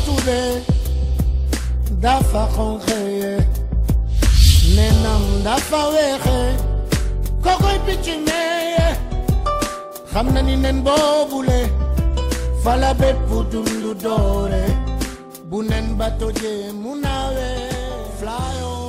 suude dafa xonqeye nenam dafa weexe kokoy picc meeye xam na ni nen boobule fala bépp dundu doore bu nen ba tojee mu nawe fly on